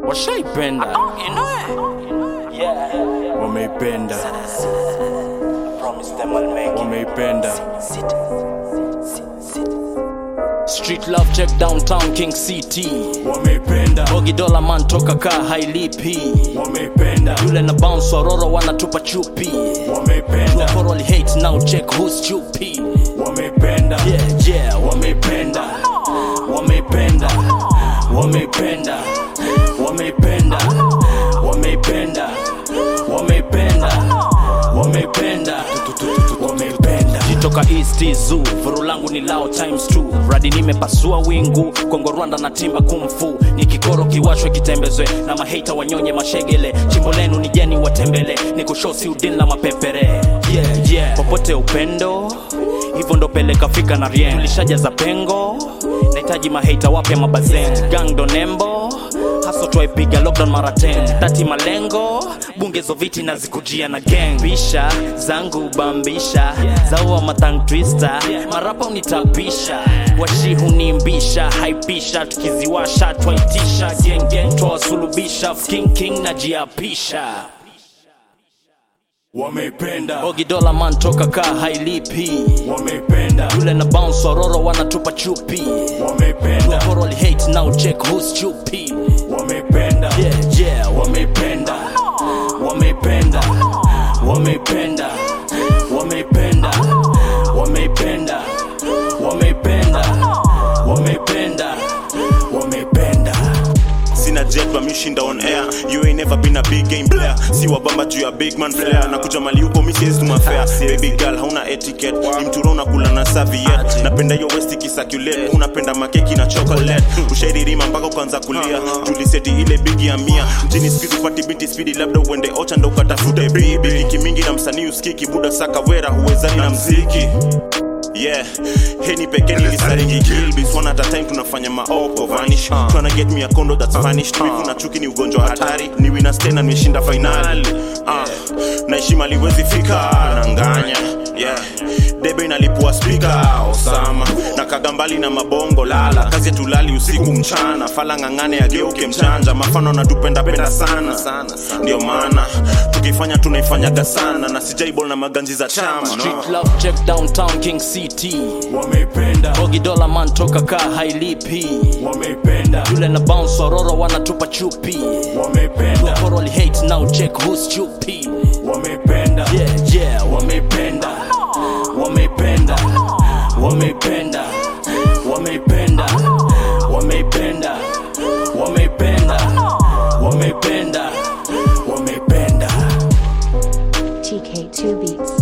washaipenda wameipenda wameipenda Street love check downtown King City wameipenda Bogi dola man toka ka hailipi wameipenda Yule na bounce waroro wanatupa chupi wameipenda Wakoro wali hate now check who's chupi wameipenda Yeah yeah wameipenda wameipenda wameipenda wameipenda wameipenda wameipenda wameipenda wameipenda Jitoka East Zoo Vuru langu ni lao times 2 Radi nimepasua wingu Kongo Rwanda na timba kumfu Ni kikoro kiwashwe kitembezwe Na maheta wanyonye mashegele Chimbo lenu ni jeni watembele Ni kushosi udin la mapepere Yeah yeah Popote upendo Hivyo ndo peleka fika na rien Tulishajaza pengo Nahitaji maheta wapya mabazen Gang do nembo Haso twaipiga lockdown mara 10 Tati malengo Bungezo viti na zikujia na gang Bisha zangu bambisha Zaua matang twister Marapa unitapisha Washi hunimbisha Haipisha tukiziwasha Twaitisha gang gang Twawasulubisha King king na jiapisha wameipenda Bogi dola man toka ka hailipi wameipenda Yule na bounce waroro wanatupa chupi wameipenda Wakoro wali hate now check who's chupi wameipenda Yeah yeah wameipenda wameipenda wameipenda wameipenda wameipenda wameipenda wameipenda wameipenda sina jet but mishinda on air you ain't never been a big game player si wabamba juu ya big man flair na kuja mali upo misiezi tumafea baby girl hauna etiquette ni mturo unakula na serviette napenda hiyo west kisacculate unapenda makeki na chocolate ushairirima mpaka ukaanza kulia tuliseti ile bigi ya mia mjini speed upati binti spidi labda uende ocha ndo ukatafute bibi liki mingi na msanii uskiki buda saka wera huwezani na mziki Yeah, heni pekee nilisariki kilbis one at a time tunafanya maoko vanish tryna get me a condo that's vanished wivu na chuki ni ugonjwa hatari ni winner stay na nimeshinda finali ah naishi mali wezi fika nanganya yeah debe inalipua spika osama na kagambali na mabongo lala kazi tulali usiku mchana fala ng'ang'ane ageuke mchanja mafano natupenda penda sana ndio maana tukifanya tunaifanyaga sana na sijaibol na maganji za chama Street love check downtown King City wameipenda Bogi dola man toka ka hailipi wameipenda Yule na bounce waroro wanatupa chupi wameipenda Wakoro wali hate now check who's chupi wameipenda Yeah yeah wameipenda wameipenda wameipenda wameipenda wameipenda wameipenda wameipenda wameipenda TK2 Beats.